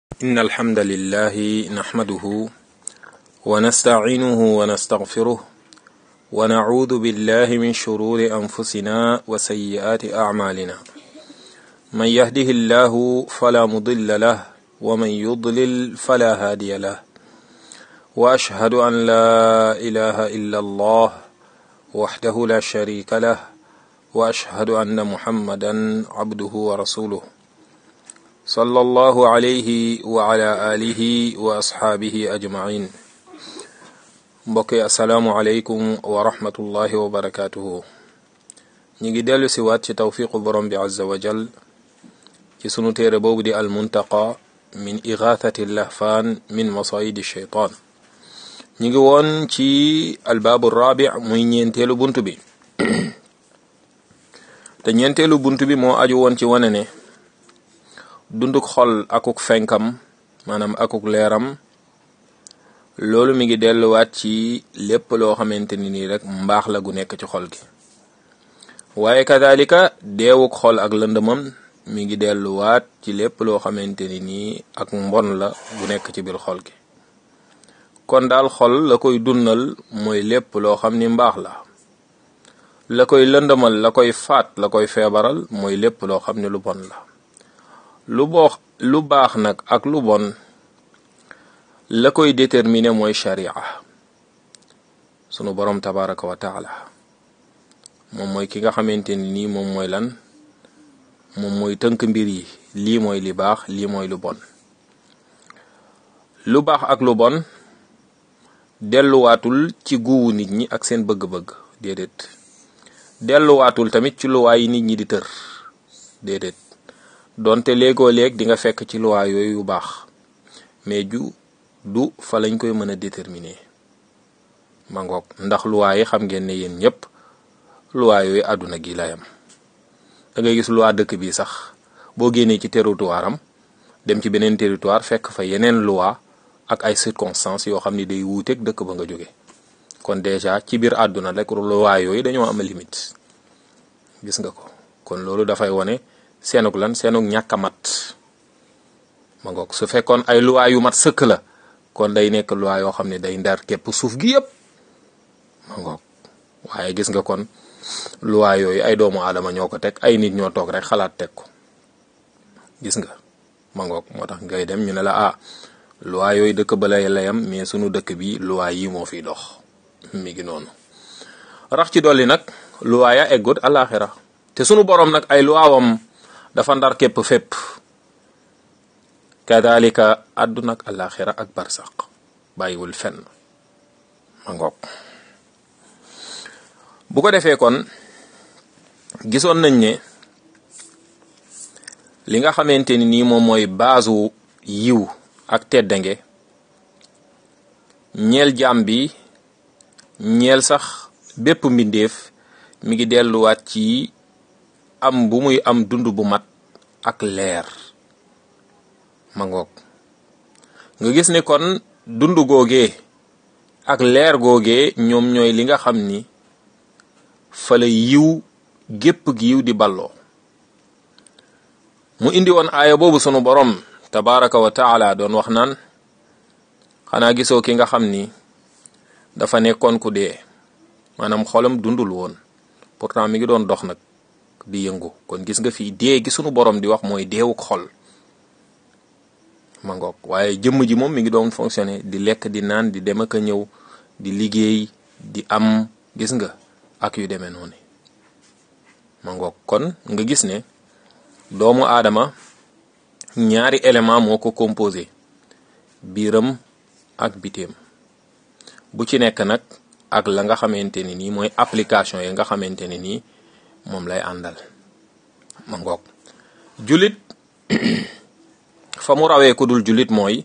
إن الحمد لله نحمده ونستعينه ونستغفره ونعوذ بالله من شرور أنفسنا وسيئات أعمالنا من يهده الله فلا مضل له ومن يضلل فلا هادي له وأشهد أن لا إله إلا الله وحده لا شريك له وأشهد أن محمدا عبده ورسوله صلى الله عليه وعلى آله وأصحابه أجمعين mbokki asalaamualeykum wa rahmatullahi wa barakatuhu ñi ngi dellu si waat ci tawfiqu borom bi azza wa jal ci sunu téere boobu di al muntaqa min igathati lahfaan min masayidi sheytaan ñi ngi woon ci albaabu rabi muy ñeenteelu bunt bi te ñeenteelu bunt bi moo aju woon ci wane ne dunduk xol akuk fenkam maanaam akuk leeram loolu mi ngi delluwaat ci lépp loo xamante ni nii rek mbaax la gu nekk ci xol gi waaye kadalika deewuk xol ak lëndëmam mi ngi delluwaat ci lépp loo xamante ni nii ak mbon la gu nekk ci biir xol gi kon daal xol la koy dundal mooy lépp loo xam ni mbaax la la koy lëndëmal la koy faat la koy feebaral mooy lépp loo xam ni lu bon la lu boo lu baax nag ak lu bon la koy déterminer mooy sharia sunu borom tabaraka wa taala moom mooy ki nga xamante ni nii moom mooy lan moom mooy tënk mbir yi lii mooy li baax lii mooy lu bon lu baax ak lu bon delluwaatul ci guwu nit ñi ak seen bëgg-bëgg déedéet delluwaatul tamit ci luwaa yi nit ñi di tër déedéet donte léegoo léeg di nga fekk ci luwaa yooyu yu baax mais ju du fa lañ koy mën a déterminer ma ngoog ndax luwaa yi xam ngeen ne yéen ñëpp luwaa yooyu àdduna gi layam da ngay gis luwaa dëkk bi sax boo génnee ci territoire am dem ci beneen territoire fekk fa yeneen luwaa ak ay circonstances yoo xam ni day wuuteeg dëkk ba nga jóge kon déjà ci biir àdduna rek luwaa yooyu dañoo am limite gis nga ko kon loolu dafay wone seenug lan seenug ñàkk a mat ma ngoog su fekkoon ay luwaa yu mat sëkk la kon day nekk luwaa yoo xam ne day ndar képp suuf gi yëpp ma ngoog waaye gis nga kon luwaa yooyu ay doomu aadama ñoo ko teg ay nit ñoo toog rek xalaat teg ko gis nga ma ngoog moo tax ngay dem ñu ne la ah luwaa yooyu dëkk ba lay layam mais sunu dëkk bi luwaa yi moo fiy dox mi ngi noonu rax ci dolli nag luwaa ya eggut alaxira te sunu borom nag ay luwaawam dafa ndar képp fépp kadalika àdduna ak alaxira ak barsaq bàyyiwul fenn ma ngoog bu ko defee kon gisoon nañ ne li nga xamante ni nii moom mooy baasu yiw ak teddange ñeel jaam bi ñeel sax bépp mbindeef mi ngi delluwaat ci am bu muy am dund bu mat ak leer ma ngoog nga gis ne kon dund googee ak leer googee ñoom ñooy li nga xam ni fa la yiw gépp gi yiw di balloo mu indi woon aaya boobu sunu borom tabaraka wa taala doon wax naan xanaa gisoo ki nga xam ni dafa nekkoon ku dee maanaam xolam dundul woon pourtant mi ngi doon dox nag di yëngu kon gis nga fii dee gi sunu borom di wax mooy deewuk xol ma ngoog waaye jëmm ji moom mi ngi doon fonctionner di lekk di naan di dem ak a ñëw di liggéey di am gis nga ak yu demee noonu ma ngoog kon nga gis ne doomu aadama ñaari élément moo ko composé biiram ak bitéem bu ci nekk nag ak la nga xamante ni nii mooy application yi nga xamante ni nii moom lay àndal ma ngoog julit fa mu rawee ku dul julit mooy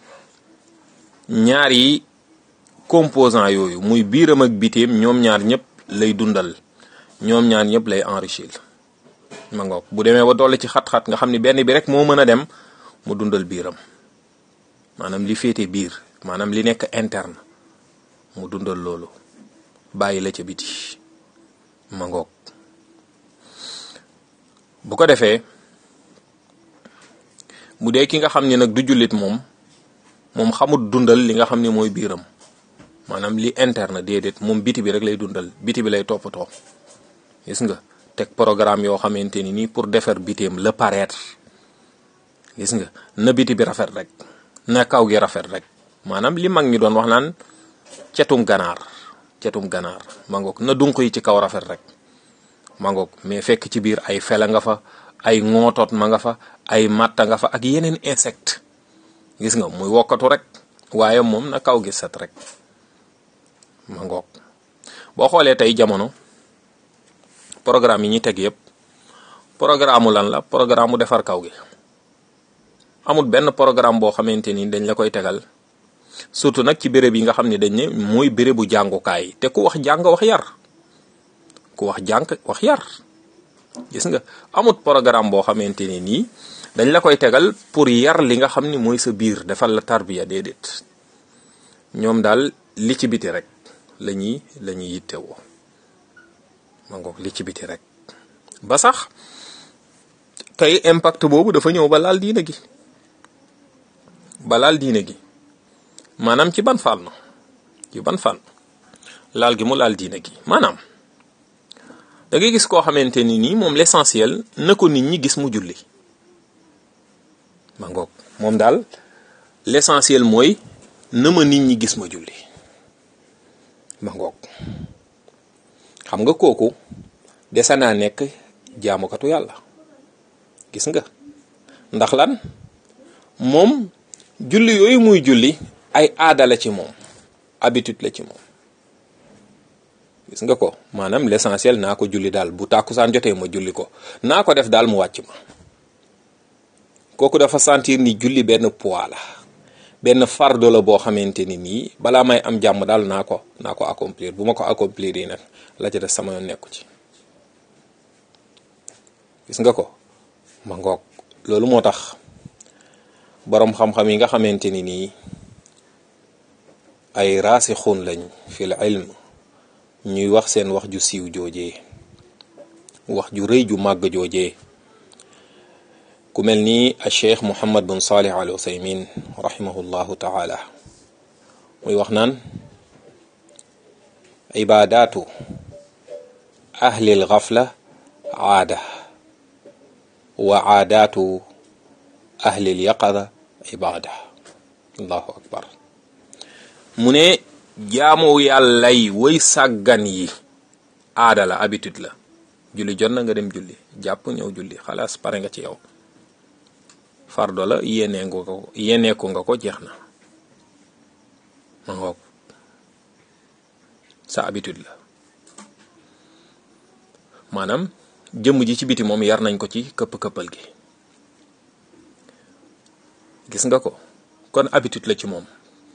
ñaari composant yooyu muy biiram ak bitéem ñoom ñaar ñëpp lay dundal ñoom ñaar ñëpp lay enrichir ma ngoog bu demee ba dolli ci xat-xat nga xam ni benn bi rek moo mën a dem mu dundal biiram maanaam li féete biir maanaam li nekk interne mu dundal loolu bàyyi la ca biti ma ngoog bu ko defee bu dee ki nga xam ne nag du jullit moom moom xamut dundal li nga xam ne mooy biiram maanaam li interne déedéet moom biti bi rek lay dundal biti bi lay toppatoo gis nga teg programme yoo xamante ni nii pour defar biteem le paraître gis nga na biti bi rafet rek na kaw gi rafet rek maanaam li mag ñi doon wax naan cetum ganaar cetum ganaar mangoog na dunq yi ci kaw rafet rek mangoog mais fekk ci biir ay fela nga fa ay ŋootot ma nga fa ay matta nga fa ak yeneen insecte gis nga muy wokkatu rek waaye moom na kaw gi set rek mangoog boo xoolee tey jamono programme yi ñuy teg yëpp programme lan la programme mu defar kaw gi amul benn programme boo xamante ni dañ la koy tegal surtout nag ci béréb yi nga xam ne dañ ne mooy bérébu jàngukaay te ku wax jàng wax yar ku wax jàng wax yar gis nga amut programme boo xamante ne nii dañ la koy tegal pour yar li nga xam ni mooy sa biir defal la tarbiya déedéet ñoom daal li ci biti rek la ñuy la ñuy yittewoo ma ngoog li ci biti rek ba sax tey impact boobu dafa ñëw ba laal diine gi ba laal diine gi maanaam ci ban fànn ci ban fànn laal gi mu laal diine gi maanaam da ngay gis koo xamante ni nii moom l'essentiel na ko nit ñi gis mu julli ma ngoog moom daal l'essentiel mooy na ma nit ñi gis ma julli ma ngoog xam nga kooku dese naa nekk jaamukatu yàlla gis nga ndax lan moom julli yooyu muy julli ay aada la ci moom habitude la ci moom gis nga ko maanaam l'essentiel naa ko julli daal bu tàkkusaan jotee ma julli ko naa ko def daal mu wàcc ma kooku dafa sentir ni julli benn poids la benn fardo la boo xamante ni nii balaa may am jàmm daal naa ko naa ko accomplir bu ma ko accomplir yi nag la ca def sama yoon nekku ci gis nga ko ma ngoog loolu moo tax boroom xam-xam yi nga xamante ni nii ay raasixuun lañ fil ilm ñuy wax seen wax ju siiw joojee wax ju rëy ju màgg joojee ku mel ni a cheikh muhammad bin salih al usaymin rahimahullahu taala muy wax naan ibadaatu ahlil gafla aada wa aadaatu ahlil yaqada ibada allahu akbar mu ne jaamu yàllay way sàggan yi aada la habitude la julli jot na nga dem julli jàpp ñëw julli xalaas pare nga ci yow fardo la yéenee nga ko yéenee ko nga ko jeex na ma ngoog sa habitude la maanaam jëmm ji ci biti moom yar nañ ko ci këpp-këppal gi gis nga ko kon habitude la ci moom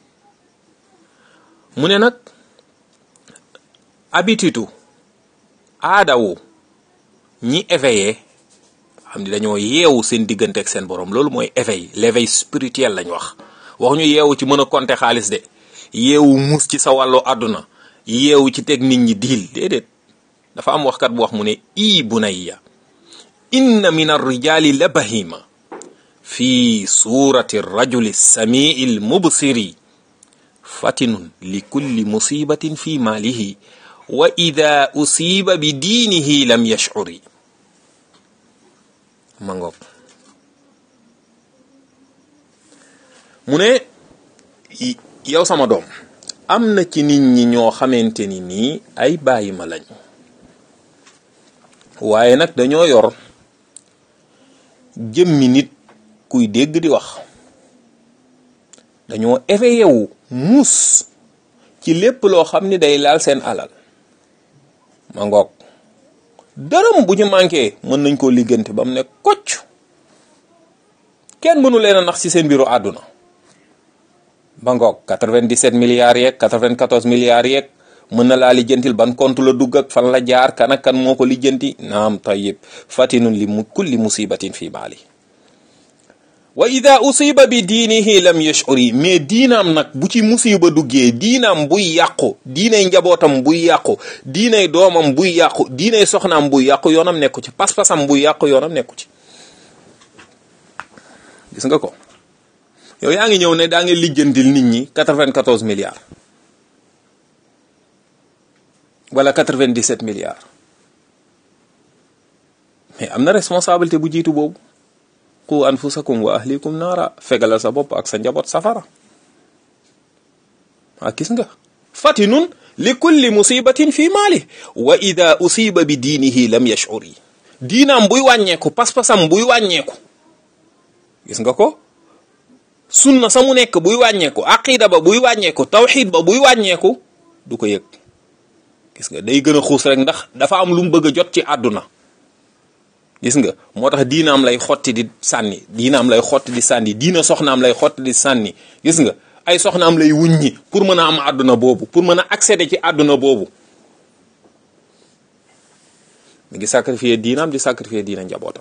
mu ne nag habitude aadawu ñi éveillé xam ni dañoo yeewu seen diggante ak seen borom loolu mooy éveil l'éveil spirituel lañ wax wax ñu yeewu ci mën a compter xaalis de yeewu mus ci sa wàllu àdduna yeewu ci teg nit ñi diil déedéet dafa am waxkat bu wax mu ne ii bunayya inna min arrijali la bahima fi surati rajuli samii l mubsiri fatinun li kulli musibatin fi maalihi wa ida usiba bi diinihi lam yashcuri ma ngoog mu ne yow sama doom am na ci nit ñi ñoo xamante ni nii ay bàyyi ma lañ waaye nag dañoo yor jëmmi nit kuy dégg di wax dañoo éveillé wu muus ci lépp loo xam ni day laal seen alal ma ngoog dërëm bu ñu manqué mën nañ koo liggante ba mu ne kocc kenn mënu leen a nax ci seen mbiru àdduna ba ngoog 97 milliards yeeg 94 milliards yeeg mën na laa lijjantil ban compte la dugg ak fan la jaar kan ak kan moo ko lijjanti naam tayyib fatinun li mu kulli musibatin fi maali wa ida usiba bi diinihi lam yashuri mais diinaam nag bu ci musiba duggee diinaam buy yàqu diinay njabootam buy yàqu diinay doomam buy yàqu diinay soxnaam buy yàqu yoonam nekku ci pas-pasam buy yàqu yoonam nekku ci gis nga ko yow yaa ngi ñëw ne daa ngi lijjantil nit ñi 94 milliards wala 97 milliards mais am na responsabilité bu jiitu boobu qu anfusakum wa ahlikum naara fegalal sa bopp ak sa njaboot safara waa gis nga fatinun li kulli musibatin fi maali wa ida usiba bi diinihi lam yashur yi diinaam buy wàññeeku pas-pasam buy wàññeeku gis nga ko sunna sa mu nekk buy wàññeeku aqida ba buy wàññeeku tawxid ba buy wàññeeku du ko yëg gis nga day gën a xuus rek ndax dafa am lu mu bëgg a jot ci àdduna gis nga moo tax diinaam lay xotti di sànni diinaam lay xotti di sànni diina soxnaam lay xotti di sànni gis nga ay soxnaam lay wuññi pour mën a am àdduna boobu pour mën a accéder ci àdduna boobu mi ngi sacrifier diinaam di sacrifier diina njabootam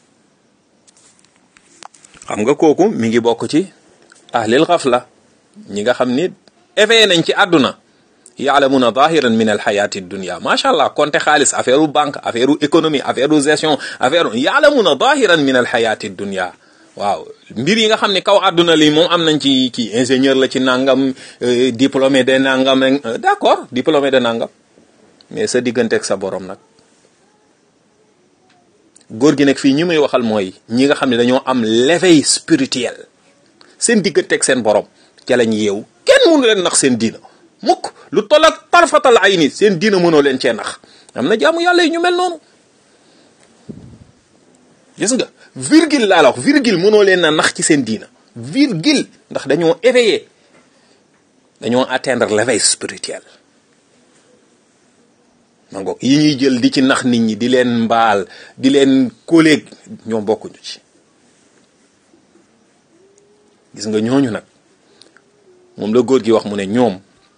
xam nga kooku mi ngi bokk ci ahlil xafla ñi nga xam ni éveillé nañ ci àdduna yaalamuna zahiran min alxayati dunia macha allah konte xaalis affaire u banque affaire u économie affaire u gestion affaire yaalamuna zahiran min alxayati dunia waaw mbir yi nga xam ne kaw àdduna li moom am nañ ci kii ingénieur la ci nangam diplômé de nangam d'accord diplômé de nangam mais sa diggante ak sa borom nag góor gi nag fii ñi muy waxal mooy ñi nga xam ne dañoo am l'éveil spirituel seen diggante ak seen borom ca lañ yeewu kenn mënu leen nax seen diina mukk lu toll ak tarfatal ay ni seen diina mënoo leen cee nax am na jaamu yàlla yi ñu mel noonu gis nga virgule laa la wax virgule mënoo leen a nax ci seen diina virgule ndax dañoo éveillé dañoo atteindre l'éveil spirituel ma ngoog yi ñuy jël di ci nax nit ñi di leen mbaal di leen kóoleeg ñoom bokkuñu ci gis nga ñooñu nag moom la góor gi wax mu ne ñoom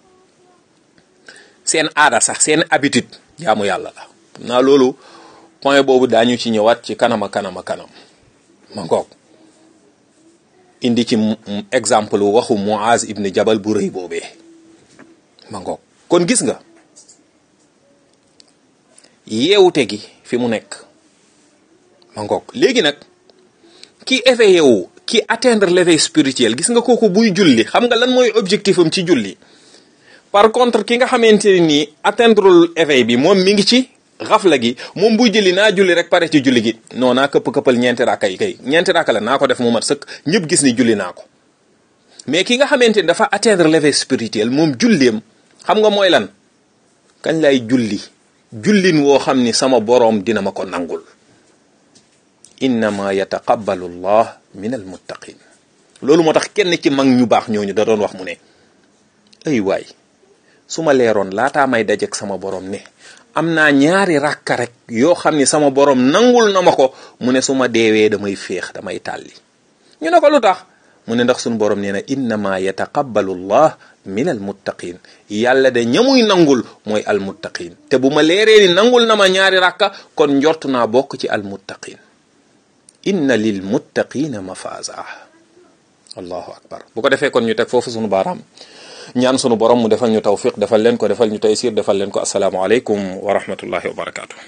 seen aada sax seen habitude jaamu yàlla la naa loolu point boobu daañu ci ñëwaat ci kanama kanama kanam ma ngoog indi ci exemple waxu Muaz ibn Jabal bu rëy boobee ma ngoog kon gis nga yeewute gi fi mu nekk ma ngoog léegi nag ki éveillé wu ki atteindre l'éveil spirituel gis nga kooku buy julli xam nga lan mooy objectif am ci julli par contre ki nga xamante ne nii atteindre éveil bi moom mi ngi ci xafla gi moom buy julli naa julli rek pare ci julli gi non naa këpp këppal ñeenti rakka yi kay ñeenti rakka la naa ko def mu mat sëkk ñëpp gis ni julli naa ko mais ki nga xamante ni dafa atteindre l'éveil spirituel moom julleem xam nga mooy lan kañ lay julli jullin woo xam ni sama boroom dina ma ko nangul innama yataqabbalu llah min almuttaqin loolu moo tax kenn ci mag ñu baax ñooñu da doon wax mu ne ay waay su ma leeroon laataa may dajek sama boroom ne am naa ñaari rakka rek yoo xam ni sama boroom nangul na ma ko mu ne su ma deewee damay féex damay tàlli ñu ne ko lu tax mu ne ndax suñu boroom nee na innama yataqabbalu llah min almuttaqin yàlla de ñamuy nangul mooy almuttaqin te bu ma leeree ni nangul na ma ñaari rakka kon njort naa bokk ci almuttaqin inna lil muttaqina mafaza allahu akbar bu ko defee kon ñu teg foofu sunu baaraam ñaan sunu borom mu defal ñu tawfiq defal leen ko defal ñu taysir defal leen ko assalaamu aleykum wa rahmatullahi wa barakatuh